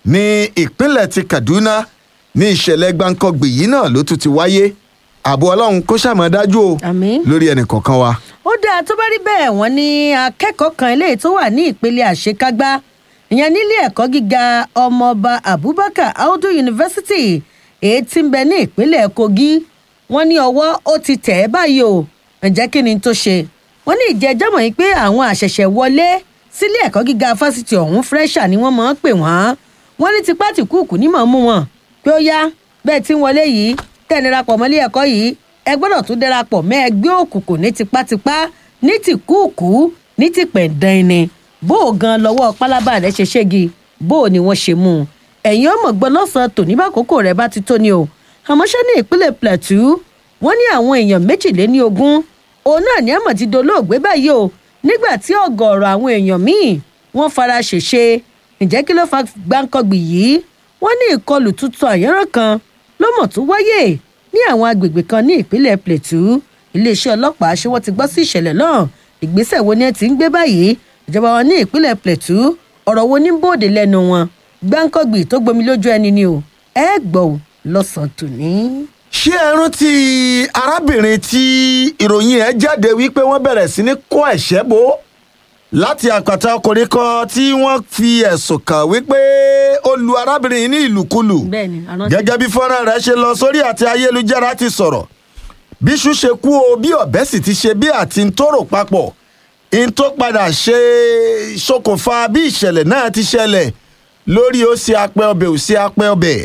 ní ìpínlẹ̀ ti kaduna ní ìṣẹ̀lẹ̀ gbáǹkọ́gbì yìí náà ló tún ti wáyé ààbò ọlọ́run kó ṣàmọ́ dájú o àmín. lórí ẹnì kọ̀ọ̀kan wa. ó dáa tó bá rí bẹ́ẹ̀ wọ́n ní akẹ́kọ̀ọ́ kan eléyìí tó wà ní ìpele àṣekágbá ìyẹn nílé ẹ̀kọ́ gíga ọmọọba abubakar audu university èyí tí ń bẹ ní ìpínlẹ̀ kogi wọ́n ní ọwọ́ ó ti tẹ̀ ẹ́ báyìí o ǹjẹ́ kí ni tó ṣe wọ́n ní ìjẹ́jọ́ mọ̀ yín pé àwọn àṣẹ̀ṣẹ̀ wọlé sílé ẹ̀kọ́ gíga fásitì ọ̀hún fresha ni wọ́n máa ń pè wọ́n wọ́n ní tipá tìkúùkù ní mọ̀ mú wọn pé ó yá bẹ́ẹ̀ tí ń wọlé yìí tẹ̀ darapọ̀ mọ́lé ẹ̀kọ́ yìí ẹ gbọ́dọ̀ tún darapọ̀ mẹ́ ẹgbẹ́ òkùnkùn ní tipátipá ní tìkúùkù ní tìpẹ̀ǹdàn ni bó o gan lọ́wọ́ pálábà rẹ̀ ṣe ṣégi bó o ni wọ́n ṣe mú un ẹ̀yin ọmọ gbọ́ lọ́sàn-án tòní bá kókó rẹ̀ bá ti tó ni o àmọ́ ṣé ní ìpínlẹ̀ plateau wọ́n ní àwọn èèyàn méjìléní ogún òun náà ní àmọ̀ ti dolóògbé báyìí o nígbà tí ọ̀gọ̀ọ̀rọ̀ àwọn èèyàn míì wọ́n fara ṣèṣe ǹjẹ́ kí ló fa gbáǹkọ́gbì yìí wọ́n ní ìkọlù tuntun àyẹ́rọ̀ kan ló mọ̀ tó wáyé ní àwọn agbègbè kan ní ìpínlẹ̀ plateau iléeṣẹ́ ọlọ́pàá ṣé wọ́n ti gbọ́ sí ìṣẹ̀lẹ̀ náà ìgbésẹ̀ wo ni ẹ ti ń gbé báyìí ìjọba wọn ní ìpínlẹ̀ plateau ọ̀rọ̀ wo ní bòde lẹ́nu wọn gbáǹkọ́gbì tó gbomi lójú ẹni ni o ẹ gbọ́ ò lọ́sàn-án tòní. ṣé ẹ rántí arábìnrin tí ìròyìn ẹ jáde wípé wọ́n bẹ̀rẹ̀ sí ní kó ẹ̀ṣẹ́ bò láti àpàtà ọkùnrin kan tí wọ́n fi ẹ̀sùn kàn wípé ó lu arábìnrin yìí ní ìlùkulù bẹ́ẹ̀ni àná gẹ́gẹ́ bí fọ́nrán rẹ̀ ṣe lọ sórí àti ayélujára ti sọ̀rọ̀ bí iṣu ṣe kú o bí ọ̀bẹ sì ti ṣe bí àti ń tóró papọ̀ ń tó padà ṣe ṣokùnfà bí ìṣẹ̀lẹ̀ náà ti ṣẹlẹ̀ lórí ó ṣe apẹ ọbẹ̀ ò ṣe apẹ ọbẹ̀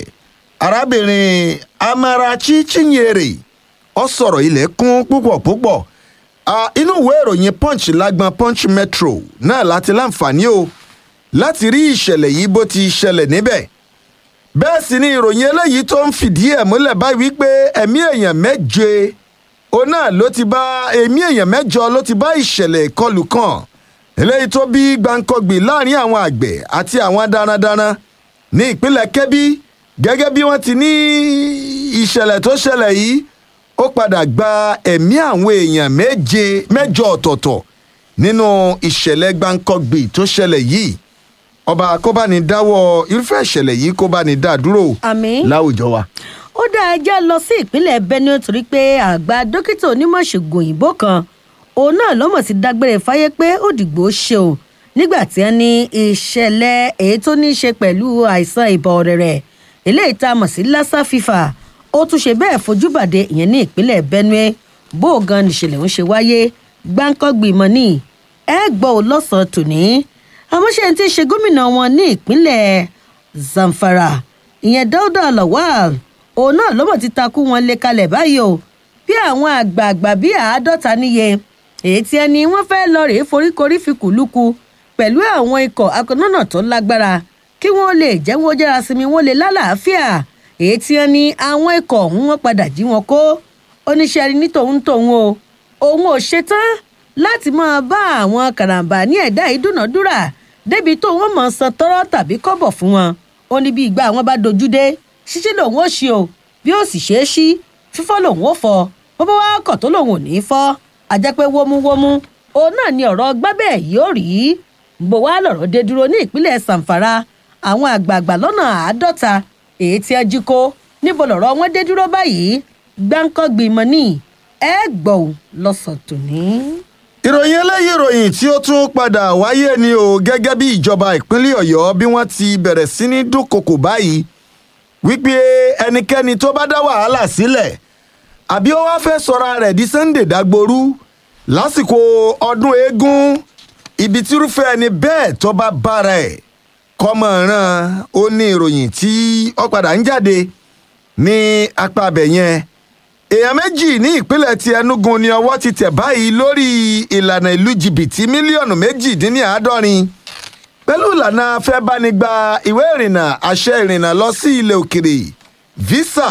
arábìnrin amarachi chinyere ọ sọ̀rọ̀ ilẹ̀ kún púpọ̀ púpọ̀ Ah, inú ìwé ìròyìn punch lágbọn punch metro náà láti láǹfààní o láti rí ìṣẹ̀lẹ̀ yìí bó ti ṣẹlẹ̀ níbẹ̀ bẹ́ẹ̀ sì ni ìròyìn eléyìí tó ń fìdí ẹ̀ múlẹ̀ báyìí wípé ẹ̀mí èèyàn méje òun náà ló ti bá ẹ̀mí èèyàn mẹ́jọ ló ti bá ìṣẹ̀lẹ̀ ìkọlù kan eléyìí tó bí gbàǹkọ̀gbì láàrin àwọn àgbẹ̀ àti àwọn darandaran ní ìpínlẹ̀ kebbi gẹ́gẹ́ bí wọ́n ti ní ìṣẹ̀lẹ̀ tó ṣẹlẹ̀ yìí ó padà gba ẹ̀mí àwọn èèyàn méje mẹ́jọ ọ̀tọ̀ọ̀tọ̀ nínú ìṣẹ̀lẹ̀ gbàǹkọ̀gbì tó ṣẹlẹ̀ yìí ọba kó bá ní dáwọ́ irúfẹ́ ìṣẹ̀lẹ̀ yìí kó bá ní dá dúró àmín. láwùjọ wa. ó dá ẹjọ́ lọ sí ìpínlẹ̀ benue torí pé àgbà dókítà onímọ̀ ṣègùn òyìnbó kan òun náà ló mọ̀ sí dágbére fáyé pé ó dìgbò ṣe o nígbà tí wọ́n ní ìṣẹ̀lẹ̀ èyí tó ní í ṣe pẹ̀lú àìsàn ìbọn ọ̀rẹ̀rẹ̀ eléyìí tá a mọ̀ sí lassa fifa ó tún ṣe bẹ́ẹ̀ fojú bàdé ìyẹn ní ìpínlẹ̀ benue bó o gan nìṣẹ̀lẹ̀ ń ṣe wáyé gbáǹkọ́gbì mọ́ ní ẹ gbọ́ ò lọ́sàn-án tòní àmọ́ ṣe ti ṣe gómìnà wọn ní ìpínlẹ̀ zamfara ìyẹn dáúdà lawal òun náà ló mọ̀ ti takú wọn lé kalẹ̀ báyìí o bí àwọn àgbààgbà bíi àádọ́ta níye èyí tí ẹni wọ́n fẹ́ lọ rèé foríkorí fi kùlùkù pẹ̀lú àwọn ikọ̀ akọ̀nọ́nà tó lágbára kí wọ́n lè jẹ́ wọ́n jára sinmi wọ́n lè lálàáfíà èyí tí ẹni àwọn ikọ̀ ọ̀hún wọn padà jí wọn kó oníṣẹ́ rí ní tòun tòun o òun ò ṣetán láti máa bá àwọn kàràǹbà ní ẹ̀dá ìdúnàdúrà débi tó wọ́n mọ̀ san tọ́rọ́ tàbí kọ́bọ̀ fún wọn ó ní bí ìgbà àwọn bá dojú dé ṣíṣí lòun ó ṣe o bí ó sì ṣe é ṣí fífọ́ lòun ó fọ bọ́bá wa kọ̀ tó lòun ò ní í fọ́ àjẹpẹ́ wómúwómú òun náà ni ọ̀rọ̀ gbábẹ́ yóò rí bó wá lọ̀rọ̀ dé dúró ní ìpínlẹ̀ sàǹfàrà àwọn àgbààgbà lọ́nà àádọ́ta èyí tí ẹ jí kó níbo lọ̀rọ̀ wọn dé dúró báyìí gbáǹkọ́gbì mọ́ ní ẹ gbọ́ ò lọ́sàn tòní. ìròyìn eléyìí ìròyìn tí ó tún padà wáyé ni o gẹ́gẹ́ bí ìjọba ìpínlẹ̀ ọ̀yọ́ bí wọ́n ti bẹ̀rẹ̀ sí ní dúnkokò báyìí wípé ẹnikẹ́ni tó bá dá wàhálà sílẹ̀ àbí ó wá fẹ́ sọra rẹ̀ di sunday dagboru lásìkò ọdún eégún ibi tírúfẹ́ ẹni bẹ́ẹ̀ tó bá bára ẹ̀ kọ́mọ̀ràn ó ní ìròyìn tí ó padà ń jáde ní apá abẹ yẹn èèyàn méjì ní ìpínlẹ̀ ti enugu ni ọwọ́ ti tẹ̀ báyìí lórí ìlànà ìlú jìbìtì mílíọ̀nù méjìdínláàádọ́rin pẹ̀lú ìlànà afẹ́bánigba ìwé ìrìnnà àṣẹ ìrìnnà lọ sí ilẹ̀ òkèrè visa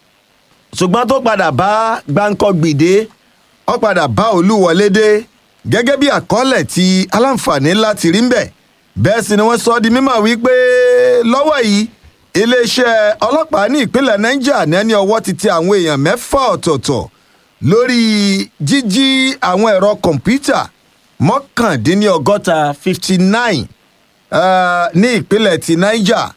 ṣùgbọ́n tó padà bá gbáǹkọ́ gbìdé ó padà bá olúwọlé dé gẹ́gẹ́ bí àkọọ́lẹ̀ tí aláǹfààní láti rí ń bẹ̀ bẹ́ẹ̀ sì ni wọ́n sọ ọ́ di mímọ̀ wípé lọ́wọ́ yìí iléeṣẹ́ ọlọ́pàá ní ìpínlẹ̀ niger ní ẹni ọwọ́ ti tẹ àwọn èèyàn mẹ́fà ọ̀tọ̀ọ̀tọ̀ lórí jíjí àwọn ẹ̀rọ kọ̀ǹpútà mọ́kàndínlọ́gọ́ta fifty nine ní ìpínlẹ̀ ti niger